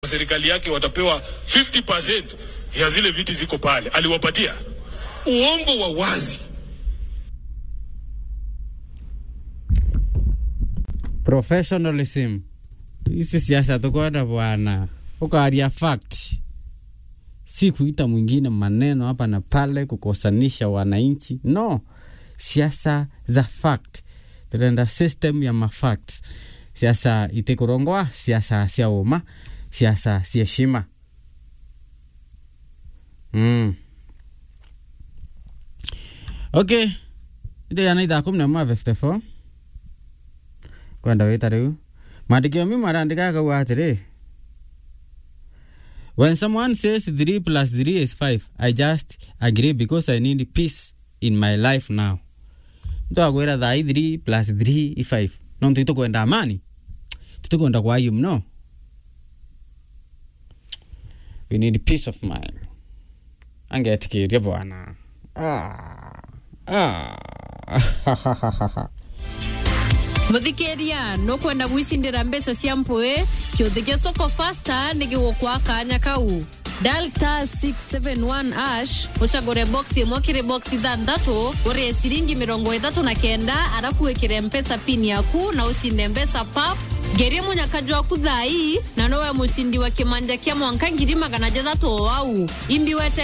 serikali yake watapewa 50% ya zile viti ziko pale, aliwapatia uongo wa wazi. professionalism hizi siasa tukwenda bwana ukaria fact si kuita mwingine maneno hapa na pale kukosanisha wananchi no siasa za fact turenda system ya mafact siasa itikurongwa siasa cia uma siasa cia shima mm. okay ito yana ithaa kumi na mwa 54 kwenda wita riu maandikio mi marandikaga u atiri when someone says 3 plus 3 is 5 i just agree because i need peace in my life now mtu akwira thai 3 plus 3 i 5 no ntu itukwenda amani titukwenda kwayu mno we need peace of mind angetikiria bwana ah. ah. muthikiria nukwenda gwicindira mbeca cia mpui kiuthi gia soko fasta ni gigukwa kanya kau dial star 671 ash ucagure box imwe kiri box ithanthatu urie ciringi mirongo ithatu na kenda arafu wikire mpesa pin yaku na ucinde mbeca pap ngerie munyakaji waku thai na nowe mucindi wa kimanja kia mwanka ngiri magana jathatu o wau imbi wete